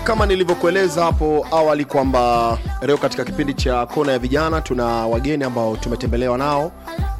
Kama nilivyokueleza hapo awali kwamba leo katika kipindi cha kona ya vijana tuna wageni ambao tumetembelewa nao,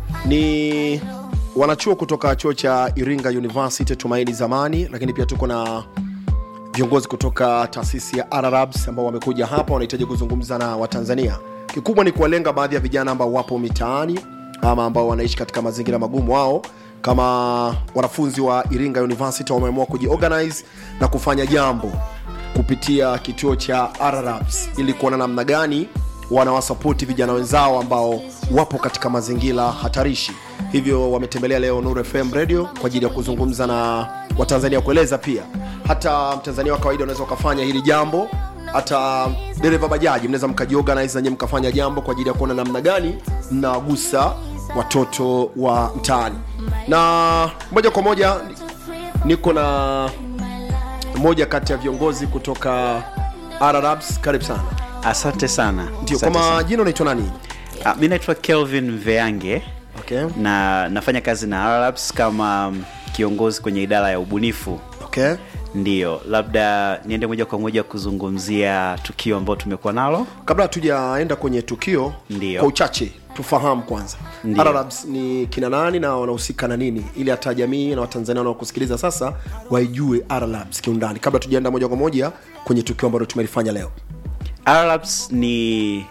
ni wanachuo kutoka chuo cha Iringa University Tumaini Zamani, lakini pia tuko na viongozi kutoka taasisi ya Arabs ambao wamekuja hapa, wanahitaji kuzungumza na Watanzania. Kikubwa ni kuwalenga baadhi ya vijana ambao wapo mitaani ama ambao wanaishi katika mazingira magumu. Wao kama wanafunzi wa Iringa University wameamua kujiorganize na kufanya jambo kupitia kituo cha Arabs ili kuona namna gani wanawasapoti vijana wenzao ambao wapo katika mazingira hatarishi. Hivyo wametembelea leo Nuru FM Radio kwa ajili ya kuzungumza na Watanzania, kueleza pia hata Mtanzania wa kawaida unaweza ukafanya hili jambo, hata dereva bajaji mnaweza mkajiorganize nanyi mkafanya jambo kwa ajili ya kuona namna gani mnawagusa watoto wa mtaani. Na moja kwa moja niko na mmoja kati ya viongozi kutoka Arabs. Karibu sana. Asante sana. Ndio, kwa Asante sana. majina unaitwa nani? Ah, mi naitwa Kelvin Veange Okay. na nafanya kazi na Arabs kama mm, kiongozi kwenye idara ya ubunifu. Okay. Ndiyo, labda niende moja kwa moja kuzungumzia tukio ambalo tumekuwa nalo. Kabla hatujaenda kwenye tukio, Ndio. kwa uchache tufahamu kwanza Ndio. Arabs ni kina nani na wanahusika na nini, ili hata jamii na Watanzania wanaokusikiliza sasa waijue Arabs kiundani, kabla tujaenda moja kwa moja kwenye tukio ambalo tumelifanya leo. Arabs ni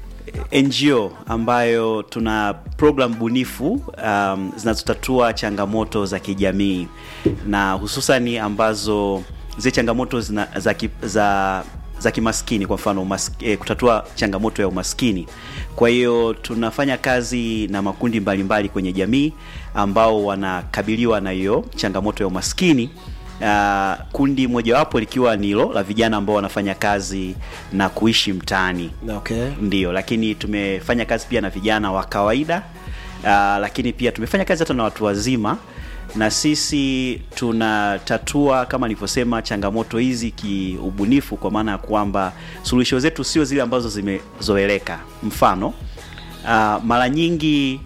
NGO ambayo tuna program bunifu um, zinazotatua changamoto za kijamii na hususani ambazo zile changamoto zina, za, ki, za za kimaskini kwa mfano umas, eh, kutatua changamoto ya umaskini. Kwa hiyo tunafanya kazi na makundi mbalimbali mbali kwenye jamii ambao wanakabiliwa na hiyo changamoto ya umaskini. Uh, kundi mojawapo likiwa ni hilo la vijana ambao wanafanya kazi na kuishi mtaani Okay. ndio, lakini tumefanya kazi pia na vijana wa kawaida uh, lakini pia tumefanya kazi hata na watu wazima, na sisi tunatatua kama nilivyosema changamoto hizi kiubunifu, kwa maana ya kwamba suluhisho zetu sio zile ambazo zimezoeleka. Mfano uh, mara nyingi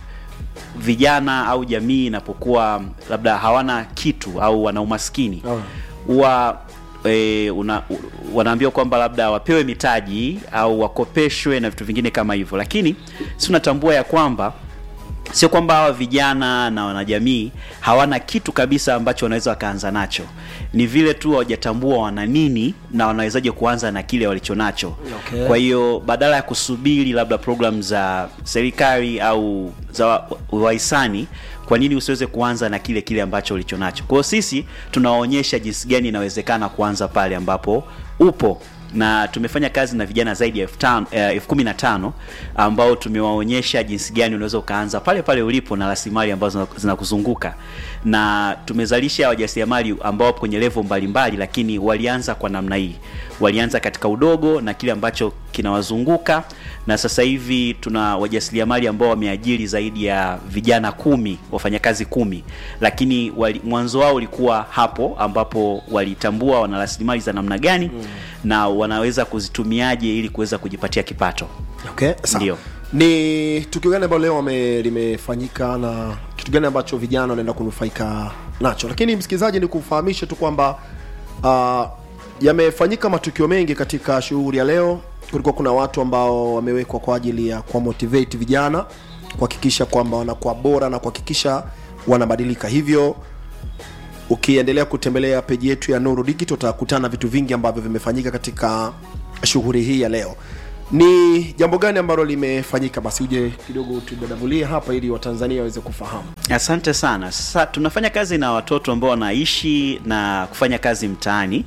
vijana au jamii inapokuwa labda hawana kitu au wana umaskini Oh. huwa e, una, u- wanaambiwa kwamba labda wapewe mitaji au wakopeshwe na vitu vingine kama hivyo, lakini si unatambua ya kwamba sio kwamba hawa vijana na wanajamii hawana kitu kabisa ambacho wanaweza wakaanza nacho, ni vile tu hawajatambua wana nini na wanawezaje kuanza na kile walichonacho. Okay. Kwa hiyo badala ya kusubiri labda program za serikali au za wa- wahisani, kwa nini usiweze kuanza na kile kile ambacho ulicho nacho? Kwa hiyo sisi tunawaonyesha jinsi gani inawezekana kuanza pale ambapo upo na tumefanya kazi na vijana zaidi ya elfu tano- eh, elfu kumi na tano ambao tumewaonyesha jinsi gani unaweza ukaanza pale pale ulipo na rasilimali ambazo zina- zinakuzunguka na tumezalisha wajasiriamali ambao wapo kwenye level mbalimbali, lakini walianza kwa namna hii, walianza katika udogo na kile ambacho kinawazunguka, na sasa hivi tuna wajasiriamali ambao wameajiri zaidi ya vijana kumi, wafanyakazi kumi, lakini wali, mwanzo wao ulikuwa hapo ambapo walitambua wana rasilimali za namna gani na wanaweza kuzitumiaje ili kuweza kujipatia kipato. Okay. Sawa. Ndio. Ni tukio gani ambalo leo wame- limefanyika na kitu gani ambacho vijana wanaenda kunufaika nacho? Lakini msikilizaji, ni kufahamishe tu kwamba uh, yamefanyika matukio mengi katika shughuli ya leo. Kulikuwa kuna watu ambao wamewekwa kwa ajili ya kuwa motivate vijana kuhakikisha kwamba wanakuwa bora na kuhakikisha wanabadilika. Hivyo ukiendelea kutembelea peji yetu ya Nuru Digital utakutana na vitu vingi ambavyo vimefanyika katika shughuli hii ya leo. Ni jambo gani ambalo limefanyika? Basi uje kidogo tudadavulie hapa ili Watanzania waweze kufahamu. Asante sana. Sasa tunafanya kazi na watoto ambao wanaishi na kufanya kazi mtaani,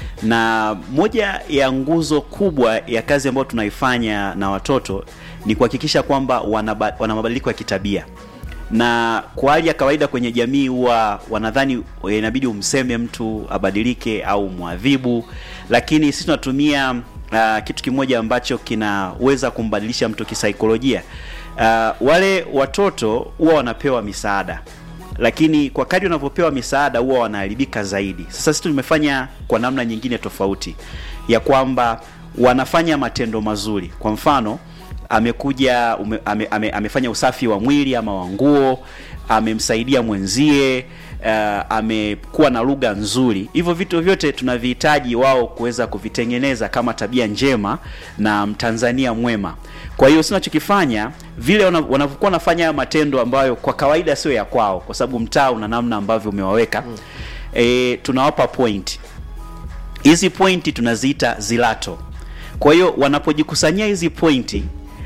na moja ya nguzo kubwa ya kazi ambayo tunaifanya na watoto ni kuhakikisha kwamba wana, wana mabadiliko ya kitabia na kwa hali ya kawaida kwenye jamii huwa wanadhani inabidi umseme mtu abadilike au mwadhibu, lakini sisi tunatumia uh, kitu kimoja ambacho kinaweza kumbadilisha mtu kisaikolojia. Uh, wale watoto huwa wanapewa misaada lakini kwa kadri wanavyopewa misaada huwa wanaharibika zaidi. Sasa sisi tumefanya kwa namna nyingine tofauti ya kwamba wanafanya matendo mazuri. Kwa mfano amekuja ume, ame, ame, amefanya usafi wa mwili ama wa nguo, amemsaidia mwenzie uh, amekuwa na lugha nzuri hivyo vitu vyote tunavihitaji wao kuweza kuvitengeneza kama tabia njema na mtanzania mwema kwa hiyo sinachokifanya vile wana- wanavyokuwa wanafanya haya matendo ambayo kwa kawaida sio ya kwao kwa sababu mtaa una namna ambavyo umewaweka mm. e, tunawapa point hizi pointi tunaziita zilato kwa hiyo wanapojikusanyia hizi pointi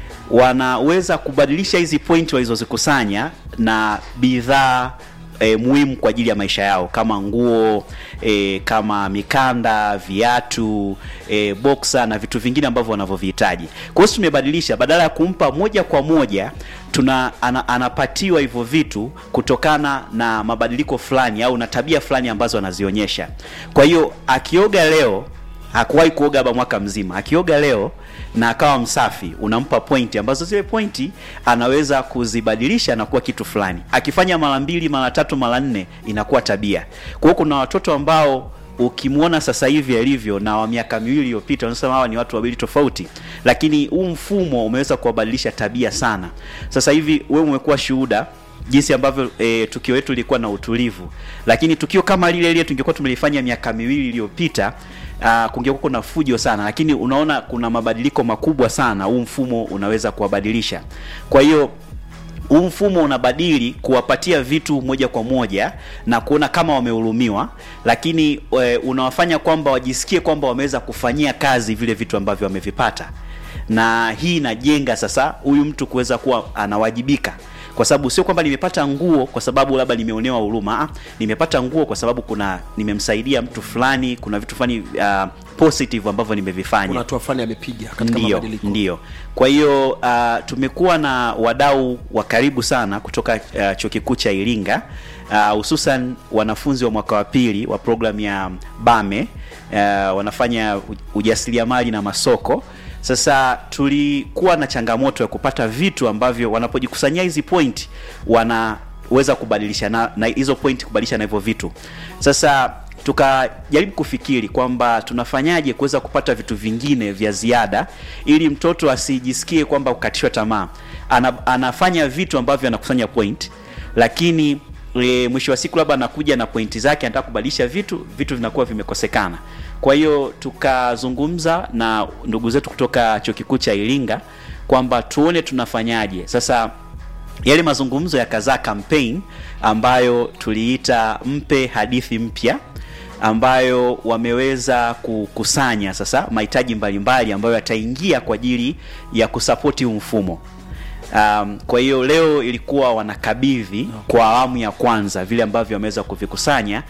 wanaweza kubadilisha hizi pointi walizozikusanya na bidhaa e, muhimu kwa ajili ya maisha yao kama nguo e, kama mikanda viatu e, boksa na vitu vingine ambavyo wanavyovihitaji kwa hiyo tumebadilisha badala ya kumpa moja kwa moja tuna ana, anapatiwa hivyo vitu kutokana na mabadiliko fulani au na tabia fulani ambazo anazionyesha kwa hiyo akioga leo hakuwahi kuoga haba mwaka mzima akioga leo na akawa msafi unampa pointi ambazo zile pointi anaweza kuzibadilisha na kuwa kitu fulani akifanya mara mbili mara tatu mara nne inakuwa tabia kwa hiyo kuna watoto ambao ukimwona sasa hivi alivyo na wa miaka miwili iliyopita unasema hawa ni watu wawili tofauti lakini huu mfumo umeweza kuwabadilisha tabia sana sasa hivi wewe umekuwa shuhuda jinsi ambavyo e, tukio letu lilikuwa na utulivu lakini tukio kama lile lile tungekuwa tumelifanya miaka miwili iliyopita uh, kungekuwa kuna fujo sana lakini unaona kuna mabadiliko makubwa sana huu mfumo unaweza kuwabadilisha kwa hiyo huu mfumo unabadili kuwapatia vitu moja kwa moja na kuona kama wamehurumiwa lakini e, unawafanya kwamba wajisikie kwamba wameweza kufanyia kazi vile vitu ambavyo wamevipata na hii inajenga sasa huyu mtu kuweza kuwa anawajibika kwa sababu sio kwamba nimepata nguo kwa sababu labda nimeonewa huruma ah, nimepata nguo kwa sababu kuna nimemsaidia mtu fulani kuna vitu fulani uh, positive ambavyo nimevifanya kuna hatua fulani amepiga katika ndio mabadiliko ndio kwa hiyo uh, tumekuwa na wadau wa karibu sana kutoka uh, chuo kikuu cha iringa uh, hususan wanafunzi wa mwaka wa pili wa programu ya bame uh, wanafanya u- ujasiriamali na masoko sasa tulikuwa na changamoto ya kupata vitu ambavyo wanapojikusanyia hizi point wanaweza kubadilisha na, na hizo point kubadilisha na hivyo vitu sasa tukajaribu kufikiri kwamba tunafanyaje kuweza kupata vitu vingine vya ziada ili mtoto asijisikie kwamba kukatishwa tamaa Ana, anafanya vitu ambavyo anakusanya point lakini e, mwisho wa siku labda anakuja na pointi zake anataka kubadilisha vitu vitu vinakuwa vimekosekana kwa hiyo tukazungumza na ndugu zetu kutoka chuo kikuu cha iringa kwamba tuone tunafanyaje sasa yale mazungumzo yakazaa campaign ambayo tuliita mpe hadithi mpya ambayo wameweza kukusanya sasa mahitaji mbalimbali ambayo yataingia kwa ajili ya kusapoti huu mfumo Um, kwa hiyo leo ilikuwa wanakabidhi kwa awamu ya kwanza vile ambavyo wameweza kuvikusanya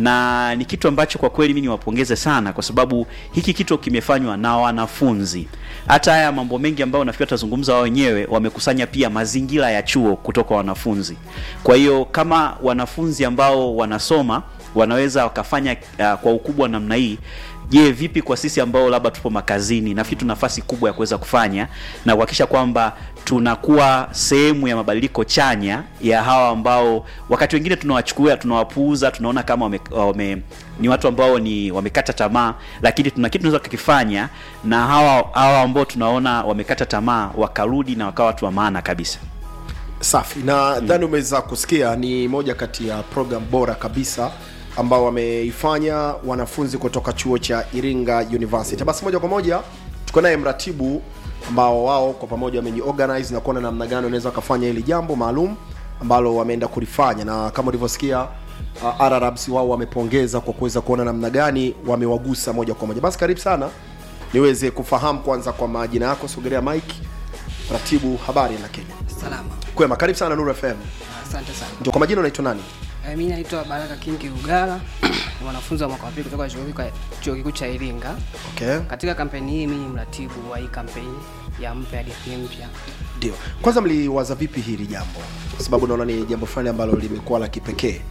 na ni kitu ambacho kwa kweli mi niwapongeze sana kwa sababu hiki kitu kimefanywa na wanafunzi hata haya mambo mengi ambayo nafikiri watazungumza wao wenyewe wamekusanya pia mazingira ya chuo kutoka wanafunzi kwa hiyo kama wanafunzi ambao wanasoma wanaweza wakafanya uh, kwa ukubwa namna hii je vipi kwa sisi ambao labda tupo makazini nafikiri tuna nafasi kubwa ya kuweza kufanya na kuhakikisha kwamba tunakuwa sehemu ya mabadiliko chanya ya hawa ambao wakati wengine tunawachukua tunawapuuza tunaona kama wame, wame, ni watu ambao ni wamekata tamaa lakini tuna kitu tunaweza kukifanya na hawa hawa ambao tunaona wamekata tamaa wakarudi na wakawa watu wa maana kabisa safi na dhani umeweza kusikia ni moja kati ya program bora kabisa ambao wameifanya wanafunzi kutoka chuo cha iringa university basi moja kwa moja tuko naye mratibu ambao wao kwa pamoja wamejiorganize na kuona namna gani wanaweza wakafanya hili jambo maalum ambalo wameenda kulifanya na kama ulivyosikia uh, ararabs wao wamepongeza kwa kuweza kuona namna gani wamewagusa moja kwa moja basi karibu sana niweze kufahamu kwanza kwa majina yako sogelea mike ratibu habari na kenya Salama. kwema karibu sana nuru fm Asante sana. ndio kwa majina unaitwa nani Eh, Mimi naitwa Baraka Kingi Ugala, ni mwanafunzi wa mwaka wa pili kutoka chuo kikuu- chuo kikuu cha Iringa. okay Katika kampeni hii mimi ni mratibu wa hii kampeni ya mpe hadithi mpya. ndio kwanza mliwaza vipi hili jambo kwa sababu naona ni jambo fulani ambalo limekuwa la kipekee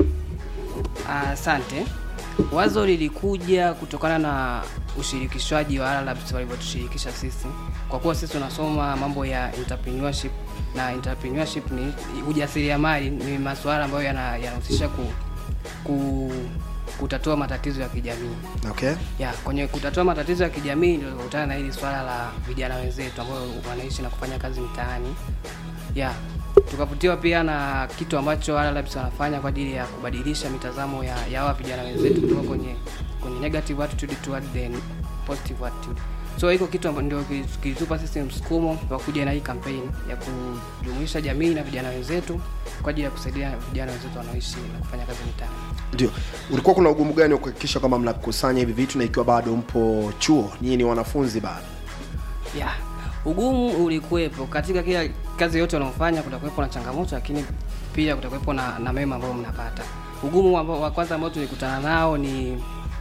Ah, Asante. Wazo lilikuja kutokana na ushirikishwaji wa Arabs walivyotushirikisha sisi, kwa kuwa sisi tunasoma mambo ya entrepreneurship na entrepreneurship ni ujasiriamali, ni masuala ambayo yana- yanahusisha ku, ku, kutatua matatizo ya kijamii. okay ya kwenye kutatua matatizo ya kijamii ndio tukakutana na hili swala la vijana wenzetu ambao wanaishi na kufanya kazi mtaani ya tukavutiwa pia na kitu ambacho Ala Labs wanafanya kwa ajili ya kubadilisha mitazamo ya ya hawa vijana wenzetu kutoka kwenye kwenye negative attitude toward the positive attitude. So hiko kitu ambacho ndio kili- kilitupa sisi msukumo wa kuja na hii campaign ya kujumuisha jamii na vijana wenzetu kwa ajili ya kusaidia vijana wenzetu wanaoishi na kufanya kazi mitaani. ndio ulikuwa kuna ugumu gani wa kuhakikisha kwamba mnakusanya hivi vitu na ikiwa bado mpo chuo nyinyi ni wanafunzi bado ya ugumu ulikuwepo katika kila kazi yote unaofanya kutakuwepo na changamoto lakini pia kutakuwepo na, na mema ambayo mnapata ugumu ambao wa kwanza ambao tulikutana nao ni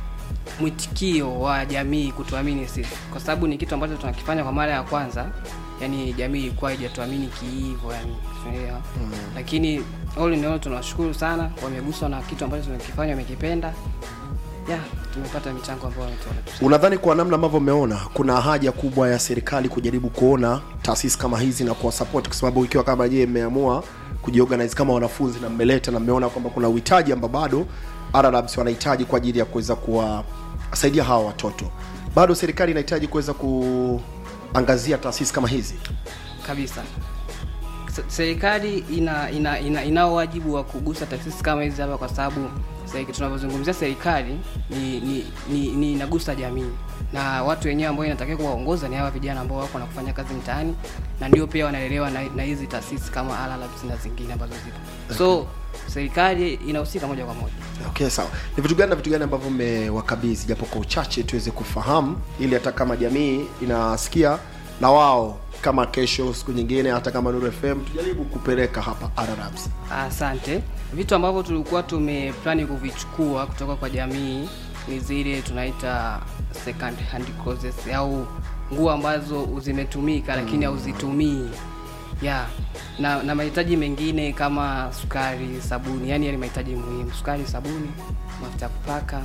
mwitikio wa jamii kutuamini sisi kwa sababu ni kitu ambacho tunakifanya kwa mara ya kwanza yani jamii ilikuwa haijatuamini kiivo yani unaelewa mm. lakini all in all tunawashukuru sana wameguswa na kitu ambacho tunakifanya wamekipenda ya tumepata michango ambayo wametupa unadhani kwa namna ambavyo umeona kuna haja kubwa ya serikali kujaribu kuona taasisi kama hizi na kuwasapoti kwa sababu ikiwa kama je mmeamua kujiorganize kama wanafunzi na mmeleta na mmeona kwamba kuna uhitaji ambao bado RLabs wanahitaji kwa ajili ya kuweza kuwasaidia hawa watoto bado serikali inahitaji kuweza kuangazia taasisi kama hizi kabisa Se- serikali ina ina ina inao wajibu wa kugusa taasisi kama hizi hapa kwa sababu sasa tunavyozungumzia serikali ni ni, ni, ni inagusa jamii na watu wenyewe ambao inatakiwa kuwaongoza ni hawa vijana ambao wako na kufanya kazi mtaani na ndio pia wanalelewa na na hizi taasisi kama Ala Labs na zingine ambazo zipo so serikali inahusika moja kwa moja okay sawa ni vitu gani na vitu gani ambavyo mmewakabidhi japo kwa uchache tuweze kufahamu ili hata kama jamii inasikia na wao kama kesho siku nyingine hata kama Nuru FM tujaribu kupeleka hapa RLabs Asante. Vitu ambavyo tulikuwa tumeplani kuvichukua kutoka kwa jamii ni zile tunaita second hand clothes au nguo ambazo zimetumika lakini hauzitumii ya na, na mahitaji mengine kama sukari, sabuni, yani yale mahitaji muhimu: sukari, sabuni, mafuta ya kupaka,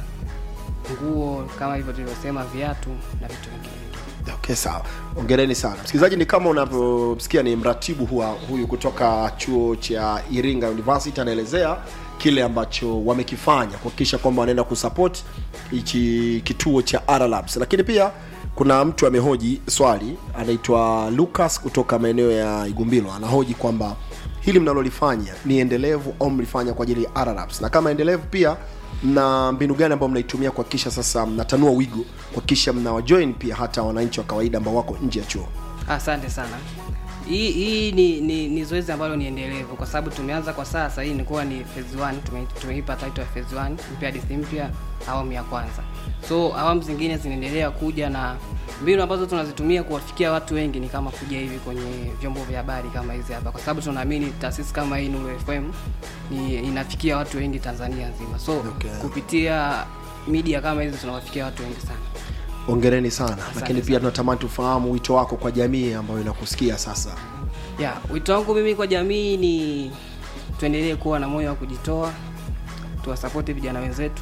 nguo kama hivyo tulivyosema, viatu na vitu vingine. okay sawa ongereni sana msikilizaji ni kama unavyosikia ni mratibu huwa huyu kutoka chuo cha iringa university anaelezea kile ambacho wamekifanya kuhakikisha kwamba wanaenda kusupport hichi kituo cha RLabs lakini pia kuna mtu amehoji swali anaitwa lucas kutoka maeneo ya igumbilo anahoji kwamba hili mnalolifanya ni endelevu au mlifanya kwa ajili ya RLabs na kama endelevu pia na mbinu gani ambayo mnaitumia kuhakikisha sasa mnatanua wigo kuhakikisha mnawajoin pia hata wananchi wa kawaida ambao wako nje ya chuo Asante sana. Hii hii ni, ni, ni zoezi ambalo ni endelevu kwa sababu tumeanza kwa sasa, hii ilikuwa ni phase 1 tume, tumeipa title ya phase 1 mpya hadithi mpya awamu ya kwanza. So awamu zingine zinaendelea kuja na mbinu ambazo tunazitumia kuwafikia watu wengi ni kama kuja hivi kwenye vyombo vya habari kama hizi hapa, kwa sababu tunaamini taasisi kama hii Nuru FM ni inafikia watu wengi Tanzania nzima. So Okay. kupitia media kama hizi tunawafikia watu wengi sana. ongereni sana lakini pia sana. tunatamani tufahamu wito wako kwa jamii ambayo inakusikia sasa ya wito wangu mimi kwa jamii ni tuendelee kuwa na moyo wa kujitoa tuwasapoti vijana wenzetu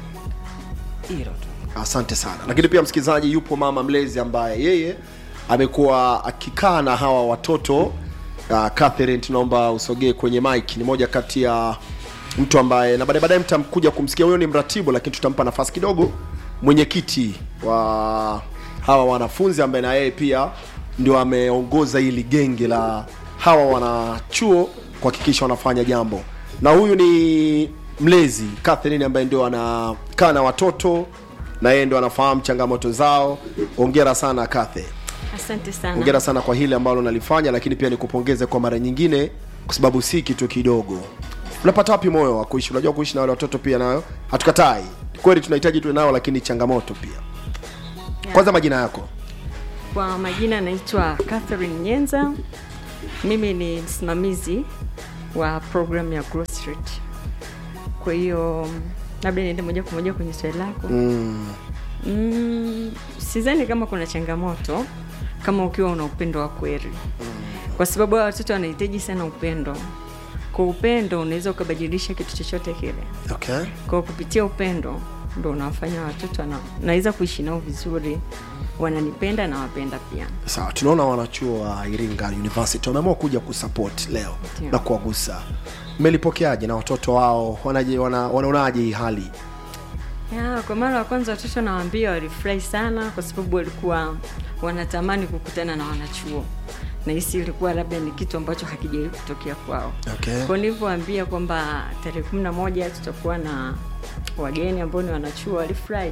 hilo tu asante sana lakini pia msikilizaji yupo mama mlezi ambaye yeye amekuwa akikaa na hawa watoto uh, Catherine tunaomba usogee kwenye mic ni moja kati ya mtu ambaye na baadaye baadaye mtamkuja kumsikia huyo ni mratibu lakini tutampa nafasi kidogo mwenyekiti wa hawa wanafunzi ambaye na yeye pia ndio ameongoza hili genge la hawa wanachuo kuhakikisha wanafanya jambo na huyu ni mlezi Catherine ambaye ndio anakaa na watoto na yeye ndio anafahamu changamoto zao ongera sana Cathe Asante sana. ongera sana kwa hili ambalo nalifanya lakini pia nikupongeze kwa mara nyingine kwa sababu si kitu kidogo unapata wapi moyo wa kuishi unajua kuishi na wale watoto pia nayo hatukatai kweli tunahitaji tuwe nao lakini changamoto pia Yeah. kwanza majina yako Kwa majina naitwa Catherine Nyenza. Mimi ni msimamizi wa program ya Growth Street. Kwa hiyo labda niende moja kwa moja kwenye swali lako. mm, Mm, sidhani kama kuna changamoto kama ukiwa una upendo wa kweli, kwa sababu hawa watoto wanahitaji sana upendo. Kwa upendo unaweza ukabadilisha kitu chochote kile. okay Kwa kupitia upendo ndo unawafanya watoto wana- naweza kuishi nao vizuri, wananipenda na wapenda pia. sawa tunaona wanachuo wa iringa university wameamua kuja kusupport leo Ndio. na kuwagusa mmelipokeaje na watoto wao wanaje wana, wanaonaje hii hali Ya, kwa mara ya kwanza watoto nawaambia walifurahi sana kwa sababu walikuwa wanatamani kukutana na wanachuo nahisi ilikuwa labda ni kitu ambacho hakijawahi kutokea kwao Okay. kwa nilivyoambia kwamba tarehe kumi na moja tutakuwa na wageni ambao ni wanachuo walifurahi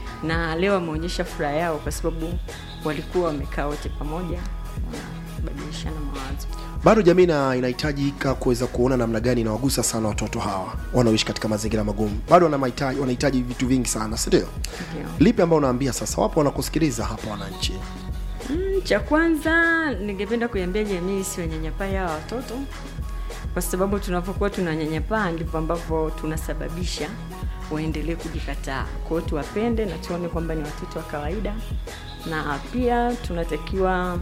na leo wameonyesha furaha yao kwa sababu walikuwa wamekaa wote pamoja wanabadilishana mawazo bado jamii na inahitajika kuweza kuona namna gani inawagusa sana watoto hawa wanaoishi katika mazingira magumu bado wana mahitaji wanahitaji vitu vingi sana si ndio Ndio. lipi ambao unaambia sasa wapo wanakusikiliza hapa wananchi Mm, cha kwanza ningependa kuiambia jamii isiwanyanyapaa hawa watoto kwa sababu tunapokuwa tunanyanyapaa ndivyo ambavyo tunasababisha waendelee kujikataa kwao tuwapende na tuone kwamba ni watoto wa kawaida na pia tunatakiwa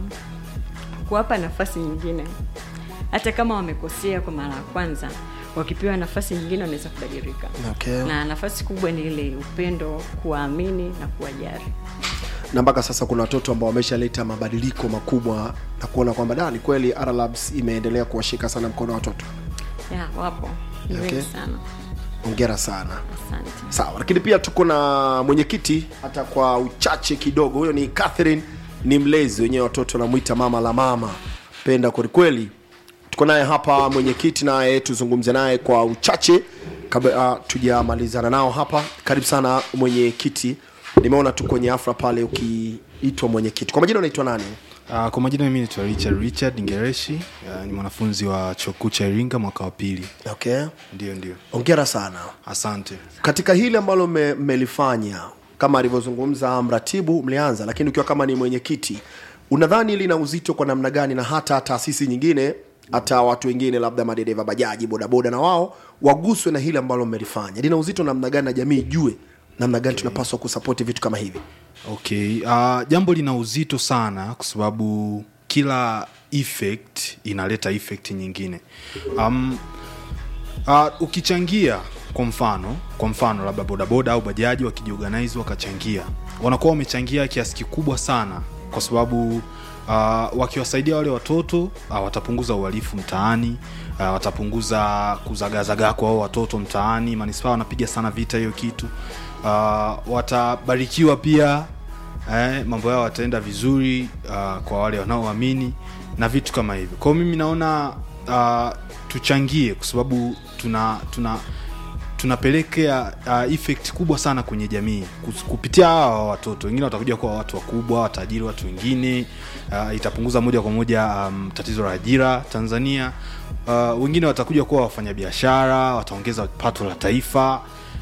kuwapa nafasi nyingine hata kama wamekosea kwa mara ya kwanza wakipewa nafasi nyingine wanaweza kubadilika okay. na nafasi kubwa ni ile upendo kuwaamini na kuwajari na mpaka sasa kuna watoto ambao wameshaleta mabadiliko makubwa na kuona kwamba da ni kweli R Labs imeendelea kuwashika sana mkono watoto ya wapo ni Okay. wengi sana ongera sana asante sawa lakini pia tuko na mwenyekiti hata kwa uchache kidogo huyo ni catherine ni mlezi wenyewe watoto namwita mama la mama penda kwelikweli tuko naye hapa mwenyekiti naye tuzungumze naye kwa uchache kabla uh, tujamalizana nao hapa karibu sana mwenyekiti nimeona tu kwenye afra pale ukiitwa mwenyekiti kwa majina unaitwa nani Uh, kwa majina mimi naitwa Richard Richard Ngereshi uh, ni mwanafunzi wa chuo kikuu cha Iringa mwaka wa pili. okay Ndio, ndio. ongera sana Asante. katika hili ambalo mme- mmelifanya kama alivyozungumza mratibu mlianza lakini ukiwa kama ni mwenyekiti unadhani lina uzito kwa namna gani na hata taasisi nyingine hata watu wengine labda madereva bajaji bodaboda na wao waguswe na hili ambalo mmelifanya lina uzito namna gani na jamii ijue namna gani tunapaswa kusapoti vitu kama hivi Okay. Uh, jambo lina uzito sana kwa sababu kila effect inaleta effect nyingine. Um, uh, ukichangia kwa mfano kwa mfano labda bodaboda au bajaji wakijiorganize wakachangia wanakuwa wamechangia kiasi kikubwa sana kwa sababu uh, wakiwasaidia wale watoto uh, watapunguza uhalifu mtaani uh, watapunguza kuzagazagaa kwa hao watoto mtaani manispaa wanapiga sana vita hiyo kitu uh, watabarikiwa pia eh, mambo yao wataenda vizuri uh, kwa wale wanaoamini na vitu kama hivyo kwao mimi naona uh, tuchangie kwa sababu tuna tuna tunapelekea uh, effect kubwa sana kwenye jamii Kus- kupitia hawa watoto wengine watakuja kuwa watu wakubwa watajiri watu wengine uh, itapunguza moja kwa moja um, tatizo la ajira tanzania uh, wengine watakuja kuwa wafanyabiashara wataongeza pato la taifa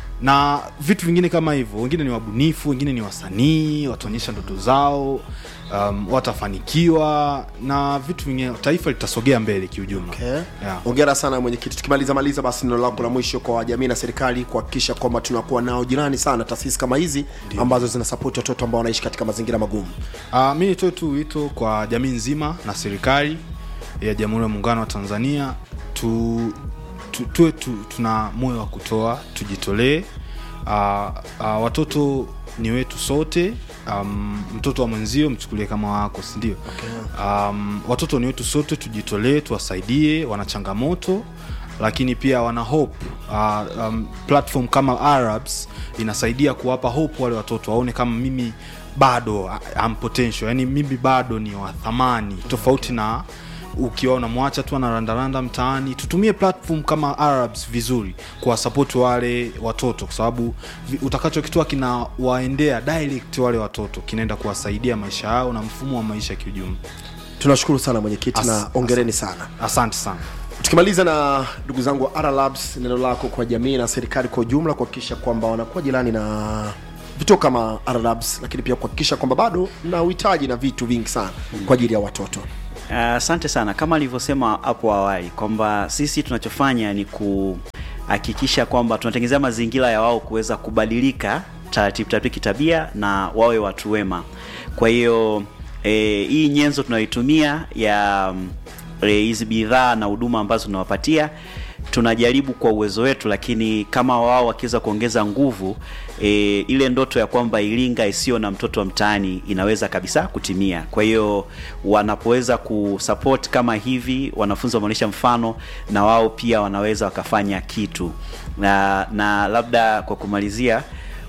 na vitu vingine kama hivyo wengine ni wabunifu wengine ni wasanii wataonyesha ndoto zao um, watafanikiwa na vitu vingine taifa litasogea mbele kiujumla okay. yeah. ongera sana mwenyekiti tukimaliza maliza basi neno lako la mwisho kwa jamii na serikali kuhakikisha kwamba tunakuwa nao jirani sana taasisi kama hizi ambazo zinasapoti watoto ambao wanaishi katika mazingira magumu Uh, mi nitoe tu wito kwa jamii nzima na serikali ya Jamhuri ya Muungano wa Tanzania tu, tu, tuwe tu, tuna moyo wa kutoa, tujitolee. Uh, uh, watoto ni wetu sote. Um, mtoto wa mwenzio mchukulie kama wako, si ndio? Okay. Um, watoto ni wetu sote, tujitolee, tuwasaidie, wana changamoto lakini pia wana hope uh, um, platform kama Arabs inasaidia kuwapa hope wale watoto waone kama mimi bado uh, am potential yani mimi bado ni wa thamani tofauti na ukiwa unamwacha tu anarandaranda mtaani tutumie platform kama Arabs vizuri kuwasapoti wale watoto kwa sababu vi- utakachokitoa kinawaendea direct wale watoto kinaenda kuwasaidia maisha yao na mfumo wa maisha kiujumla tunashukuru sana mwenyekiti As- na ongereni sana asante sana tukimaliza na ndugu zangu wa R Labs, neno lako kwa jamii na serikali kwa ujumla kuhakikisha kwamba wanakuwa jirani na vituo kama R Labs, lakini pia kuhakikisha kwamba bado na uhitaji na vitu vingi sana kwa ajili ya watoto asante uh, sana kama alivyosema hapo awali kwamba sisi tunachofanya ni kuhakikisha kwamba tunatengenezea mazingira ya wao kuweza kubadilika taratibu taratibu kitabia na wawe watu wema kwa hiyo e, hii nyenzo tunayoitumia ya mm, eh, hizi bidhaa na huduma ambazo tunawapatia tunajaribu kwa uwezo wetu lakini kama wao wakiweza kuongeza nguvu e, ile ndoto ya kwamba iringa isiyo na mtoto wa mtaani inaweza kabisa kutimia kwa hiyo wanapoweza kusupport kama hivi wanafunzi wameonyesha mfano na wao pia wanaweza wakafanya kitu na, na labda kwa kumalizia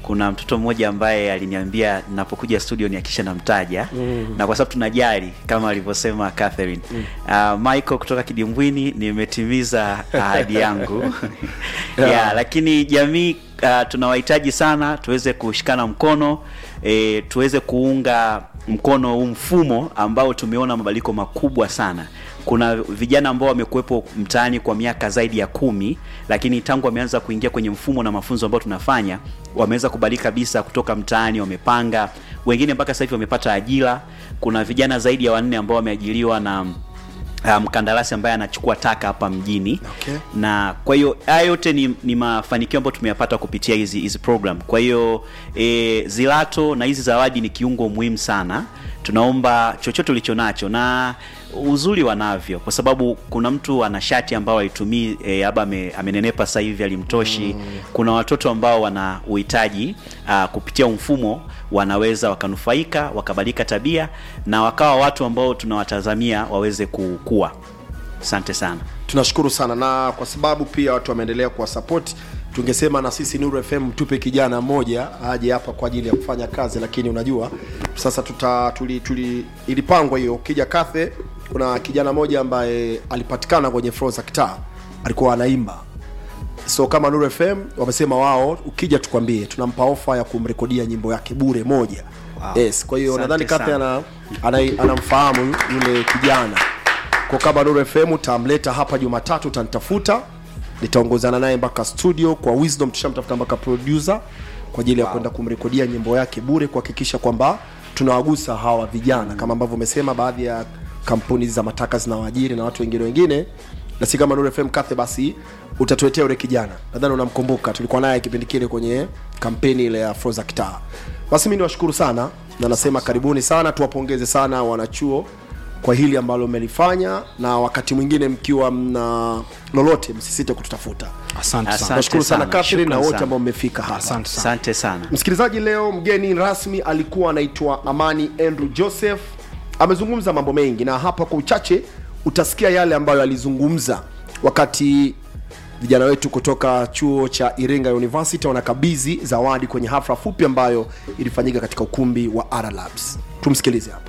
kuna mtoto mmoja ambaye aliniambia napokuja studio nihakikisha namtaja mm. na kwa sababu tunajali kama alivyosema Catherine mm. uh, Michael kutoka Kidimbwini nimetimiza ahadi yangu yeah. yeah, lakini jamii uh, tunawahitaji sana tuweze kushikana mkono e, tuweze kuunga mkono huu mfumo ambao tumeona mabadiliko makubwa sana kuna vijana ambao wamekuwepo mtaani kwa miaka zaidi ya kumi lakini tangu wameanza kuingia kwenye mfumo na mafunzo ambayo tunafanya wameweza kubadilika kabisa kutoka mtaani wamepanga wengine mpaka sasa hivi wamepata ajira kuna vijana zaidi ya wanne ambao wameajiriwa na uh, mkandarasi ambaye anachukua taka hapa mjini Okay. na kwa hiyo haya yote ni, ni mafanikio ambayo tumeyapata kupitia hizi hizi program kwa hiyo e, zilato na hizi zawadi ni kiungo muhimu sana tunaomba chochote ulicho nacho na uzuri wanavyo kwa sababu kuna mtu ana shati ambao alitumii e, labda ame, amenenepa sasa hivi alimtoshi mm. kuna watoto ambao wana uhitaji uh, kupitia mfumo wanaweza wakanufaika wakabadilika tabia na wakawa watu ambao tunawatazamia waweze kukua asante sana tunashukuru sana na kwa sababu pia watu wameendelea kuwasapoti tungesema na sisi Nuru FM tupe kijana mmoja aje hapa kwa ajili ya kufanya kazi, lakini unajua sasa tuta tuli, tuli ilipangwa hiyo. Ukija Kathe, kuna kijana mmoja ambaye alipatikana kwenye floor za kitaa, alikuwa anaimba so kama Nuru FM wamesema wao, ukija tukwambie, tunampa ofa ya kumrekodia nyimbo yake bure moja. Wow. Yes, kwa hiyo Asante nadhani Kathe sana. ana, ana, anamfahamu yule kijana kwa kama Nuru FM utamleta hapa Jumatatu, utanitafuta nitaongozana naye mpaka studio kwa Wisdom, tushamtafuta mpaka producer kwa ajili ya kwenda kumrekodia nyimbo yake bure, kuhakikisha kwamba tunawagusa hawa vijana kama ambavyo umesema, baadhi ya kampuni za mataka zinawaajiri na watu wengine wengine, na si kama Nuru FM Kathe, basi utatuletea yule kijana, nadhani unamkumbuka, tulikuwa naye kipindi kile kwenye kampeni ile ya Froza Kitaa. Basi mimi niwashukuru sana na nasema karibuni sana, tuwapongeze sana wanachuo kwa hili ambalo mmelifanya, na wakati mwingine mkiwa mna lolote msisite kututafuta. asante Asante. sana Nashukuru sana sana. Catherine na Shukran wote sana. ambao mmefika hapa. asante sana asante sana Msikilizaji, leo mgeni rasmi alikuwa anaitwa Amani Andrew Joseph. Amezungumza mambo mengi, na hapa kwa uchache utasikia yale ambayo alizungumza wakati vijana wetu kutoka chuo cha Iringa University wanakabidhi zawadi kwenye hafla fupi ambayo ilifanyika katika ukumbi wa R Labs. Tumsikilize hapa.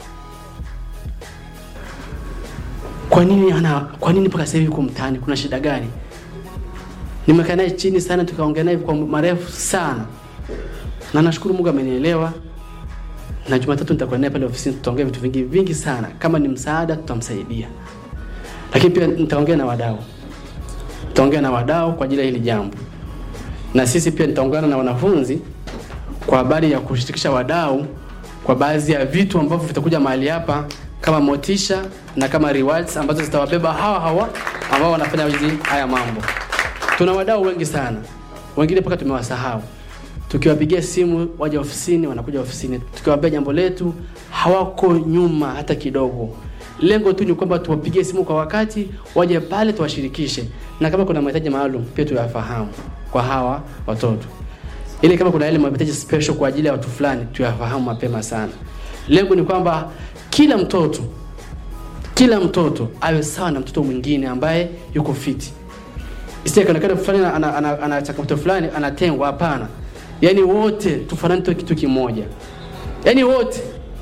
kwa nini ana kwa nini mpaka sasa hivi yuko mtaani kuna shida gani nimekaa naye chini sana tukaongea naye kwa marefu sana na nashukuru mungu amenielewa na jumatatu nitakuwa naye pale ofisini tutaongea vitu vingi vingi sana kama ni msaada tutamsaidia lakini pia nitaongea na wadau nitaongea na wadau kwa ajili ya hili jambo na sisi pia nitaungana na wanafunzi kwa habari ya kushirikisha wadau kwa baadhi ya vitu ambavyo vitakuja mahali hapa kama motisha na kama rewards ambazo zitawabeba hawa hawa ambao wanafanya hizi haya mambo. Tuna wadau wengi sana, wengine mpaka tumewasahau. Tukiwapigia simu waje ofisini, wanakuja ofisini. Tukiwaambia jambo letu, hawako nyuma hata kidogo. Lengo tu ni kwamba tuwapigie simu kwa wakati, waje pale tuwashirikishe, na kama kuna mahitaji maalum pia tuyafahamu kwa hawa watoto ili kama kuna yale mahitaji special kwa ajili ya watu fulani tuyafahamu mapema sana. Lengo ni kwamba kila mtoto kila mtoto awe sawa na mtoto mwingine ambaye yuko fiti, isije kaonekana fulani ana, ana, ana, ana changamoto fulani anatengwa. Hapana, yaani wote tufanane tu kitu kimoja, yaani wote.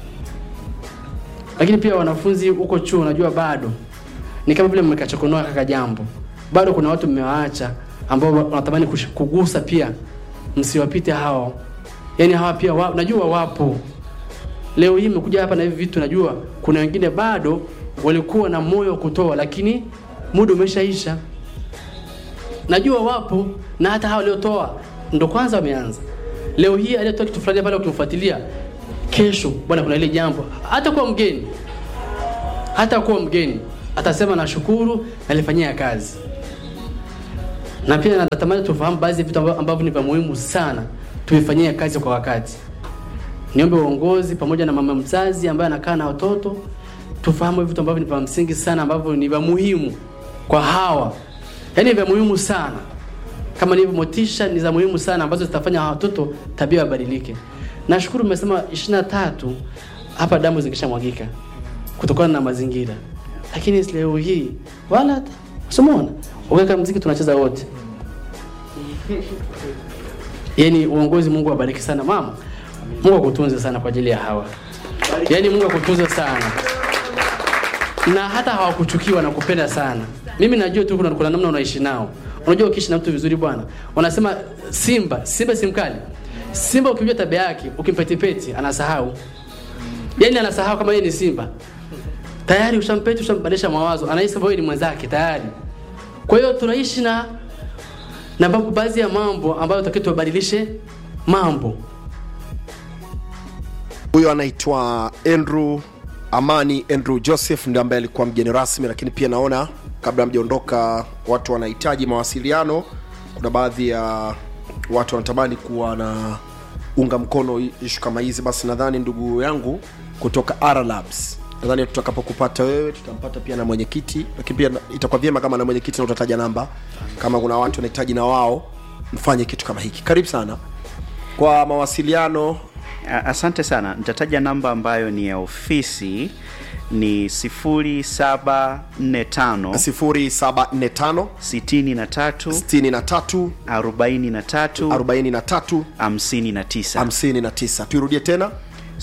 Lakini pia wanafunzi huko chuo, unajua bado ni kama vile mmekachokonoa kaka jambo, bado kuna watu mmewaacha ambao wanatamani kush- kugusa pia, msiwapite hao. Yaani hawa pia wa, najua wapo leo hii mmekuja hapa na hivi vitu, najua kuna wengine bado walikuwa na moyo wa kutoa, lakini muda umeshaisha. Najua wapo na hata hao waliotoa ndo kwanza wameanza. Leo hii aliyetoa kitu fulani pale, ukimfuatilia kesho, bwana, kuna ile jambo, hata kuwa mgeni, hata kuwa mgeni atasema nashukuru, nalifanyia kazi. Na pia natamani tufahamu baadhi ya vitu ambavyo ambavyo ni vya muhimu sana, tuvifanyie kazi kwa wakati. Niombe uongozi pamoja na mama mzazi ambaye anakaa na watoto tufahamu vitu ambavyo ni vya msingi sana ambavyo ni vya muhimu kwa hawa, yaani vya muhimu sana kama nilivyo motisha ni za muhimu sana ambazo zitafanya hawa watoto tabia wabadilike. Nashukuru mmesema 23 hapa damu zikishamwagika kutokana na mazingira, lakini leo hii wala hata usimuona ukiweka mziki tunacheza wote yaani uongozi mungu awabariki sana mama mungu akutunze sana kwa ajili ya hawa yaani mungu akutunze sana na hata hawakuchukiwa na kupenda sana mimi najua tu kuna, kuna namna unaishi nao unajua ukiishi na mtu vizuri bwana wanasema simba simba si mkali simba ukijua tabia yake ukimpetipeti anasahau yaani anasahau kama yeye ni simba tayari ushampeti ushambadilisha mawazo anahisi kwamba wewe ni mwenzake tayari kwa hiyo tunaishi na na babu baadhi ya mambo ambayo takiwa tubadilishe mambo huyo anaitwa andrew amani andrew joseph ndio ambaye alikuwa mgeni rasmi lakini pia naona kabla mjaondoka watu wanahitaji mawasiliano kuna baadhi ya watu wanatamani kuwa na unga mkono ishu kama hizi basi nadhani ndugu yangu kutoka R Labs nadhani tutakapokupata wewe tutampata pia na mwenyekiti lakini pia itakuwa vyema kama na mwenyekiti na utataja namba kama kuna watu wanahitaji na wao mfanye kitu kama hiki karibu sana kwa mawasiliano A- Asante sana. Nitataja namba ambayo ni ya ofisi ni 0745 0745 63 63 43 43 59 59 tuirudie tena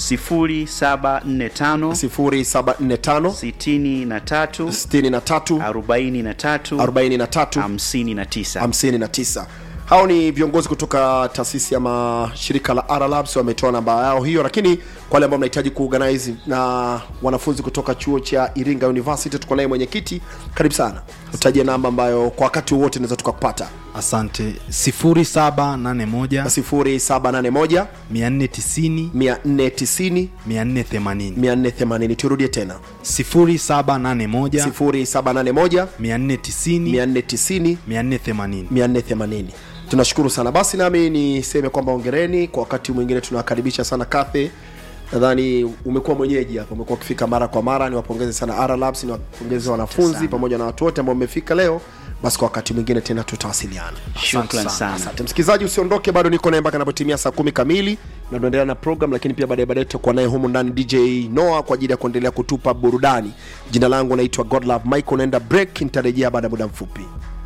0745 0745 63 63 43 43 59 59 hao ni viongozi kutoka taasisi ama shirika la R Labs wametoa namba yao hiyo lakini kwa wale ambao mnahitaji kuorganize na wanafunzi kutoka chuo cha Iringa University tuko naye mwenyekiti karibu sana utajie namba ambayo kwa wakati wowote naweza tukakupata asante 0781 0781 490 490 480 480 turudie tena 0781 0781 490 490 480 480 tunashukuru sana basi nami niseme kwamba ongereni kwa wakati mwingine tunawakaribisha sana kafe nadhani umekuwa mwenyeji hapa umekuwa ukifika mara kwa mara niwapongeze sana R Labs niwapongeze wanafunzi pamoja na watu wote ambao mmefika leo basi kwa wakati mwingine tena tutawasiliana Shukran sana. asante msikilizaji usiondoke bado niko naye mpaka anapotimia saa kumi kamili na tunaendelea na program lakini pia baadaye baadaye tutakuwa naye humu ndani dj noah kwa ajili ya kuendelea kutupa burudani jina langu naitwa godlove michael naenda break nitarejea baada ya muda mfupi